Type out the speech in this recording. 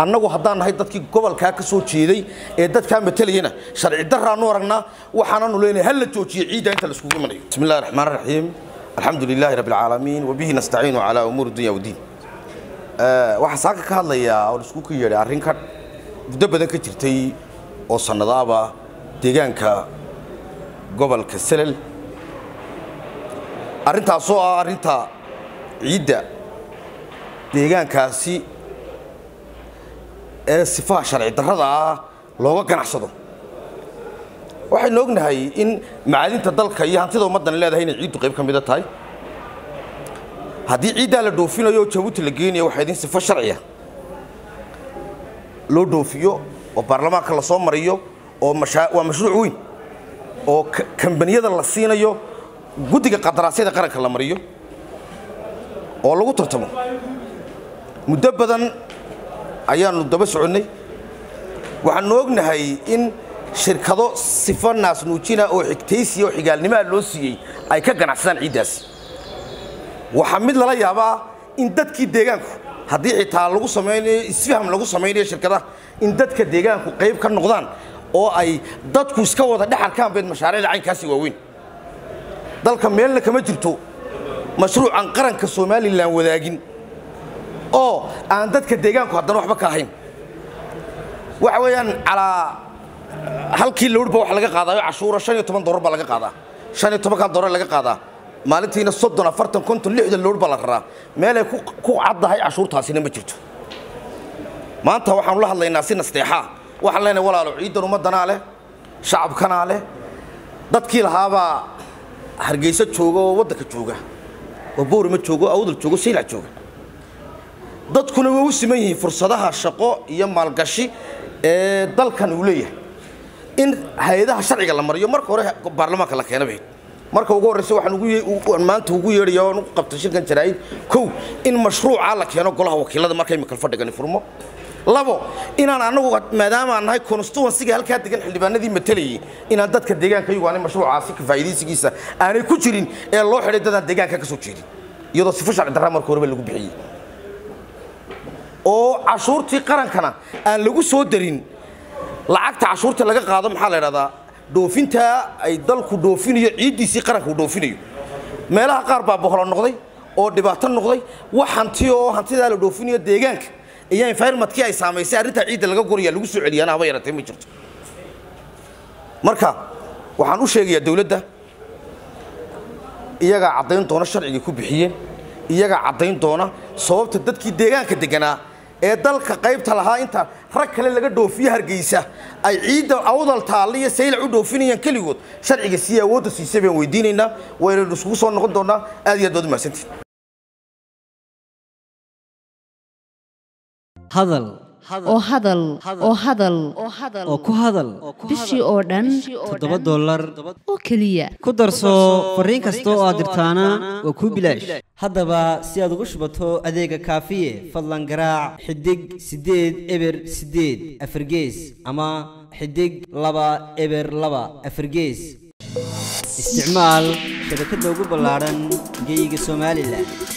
annagu haddaan nahay dadkii gobolkaa ka soo jeeday ee dadkaa matalayana sharci daraanu aragnaa waxaananu leenahay hal la joojiyo ciidda inta la iskugu imanayo bismi illahi raxmaan raxiim alxamdu lilaahi rabbi alcaalamiin wabihi nastaciinu calaa umuuri dunya wdiin waxaa saaka ka hadlayaa oo isku ka yeedhay arrin ka muddo badan ka jirtay oo sannadaaba deegaanka gobolka selel arrintaasoo ah arrinta ciidda deegaankaasi ee sifaha sharci darrada ah looga ganacsado waxaynu ognahay in macaadinta dalka iyo hantida ummaddan leedahay inay ciiddu qayb ka mida tahay haddii ciiddaa la dhoofinayo oo jabuuti la geenaya waxaa idin sifo sharciya loo dhoofiyo oo baarlamaanka la soo mariyo oo waa mashruuc weyn oo kambaniyada la siinayo guddiga qadaraasyada qaranka la mariyo oo lagu tartamo muddo badan ayaanu daba soconnay waxaanu ognahay in shirkado sifo naasnuujina oo xigtaysiya oo xigaalnimaa loo siiyey ay ka ganacsadaan ciiddaasi waxaa mid lala yaabaa in dadkii deegaanku haddii xitaa lagu samaynayo isfaham lagu samaynayo shirkadaha in dadka deegaanku qayb ka noqdaan oo ay dadku iska wada dhexarkaan beed mashaariicda caynkaasi waaweyn dalka meelna kama jirto mashruucan qaranka somalilan wadaagin oo aan dadka deegaanku haddana waxba ka ahayn waxa weeyaan calaa halkii lowrba waxa laga qaadaayo cashuura shan iyo toban dolar baa laga qaadaa shan iyo tobankan dolar laga qaadaa maalintiina soddon afartan konton lixdan lowr baa la raraa meelay ku caddahay cashuurtaasina ma jirto maanta waxaanu la hadlaynaa si nasteexaa waxaan leenahay walaalo ciidan ummaddanaa leh shacabkanaa leh dadkii lahaabaa hargeysa jooga oo waddanka jooga oo boorima jooga oo awdal jooga saylac jooga dadkuna way u siman yihiin fursadaha shaqo iyo maalgashi ee dalkan uu leeyahay in hay-adaha sharciga la mariyo marka hore baarlamaanka la keena bayd marka ugu horreysa waxaan maanta ugu yeedhaya oon u qabtay shirkan jaraa'id kow in mashruucaa la keeno golaha wakiilada markay makal fadhigani furmo labo inaan anagu maadaama aan nahay constituensiga halkaa degan xildhibaanadii matalayay inaan dadka deegaanka iyagu aanay mashruucaasi ka faa'iidaysigiisa aanay ku jirin ee loo xidhay dadaan deegaanka ka soo jeedin iyadoo sifo sharci darraa marka horeba lagu bixiyey oo cashuurtii qarankana aan lagu soo darin lacagta cashuurta laga qaado maxaa la idhahdaa dhoofintaa ay dalku dhoofinayo ciiddiisii qaranka uu dhoofinayo meelaha qaar baa boholo noqday oo dhibaato noqday wax hanti oo hantidaa la dhoofinayo deegaanka iyo environmentkii ay saamaysay arrintaa ciidda laga goraya lagu soo celiyaana haba yaratee ma jirto marka waxaan u sheegayaa dawladda iyagaa caddayn doona sharcigay ku bixiyeen iyagaa caddayn doona sababta dadkii deegaanka deganaa ee dalka qaybta lahaa inta rag kale laga dhoofiye hargeysa ay ciidda awdal taalle iyo saylac u dhoofinayaan keligood sharciga sii awoodda siisay baan weydiinaynaa waynaynu isugu soo noqon doonaa aad iyo aad baad u mahadsantihin hadal oo hadal oo hadal oo ku hadal bishii oo dhan toddoba dollar oo keliya ku darso fariin kasta oo aad dirtaana waa kuu bilaash haddaba si aad ugu shubato adeega kaafiye fadlan garaac xidig siddeed eber siddeed afargees ama xidig laba eber laba afargees isticmaal shabakadda ugu ballaadhan geeyiga somalilan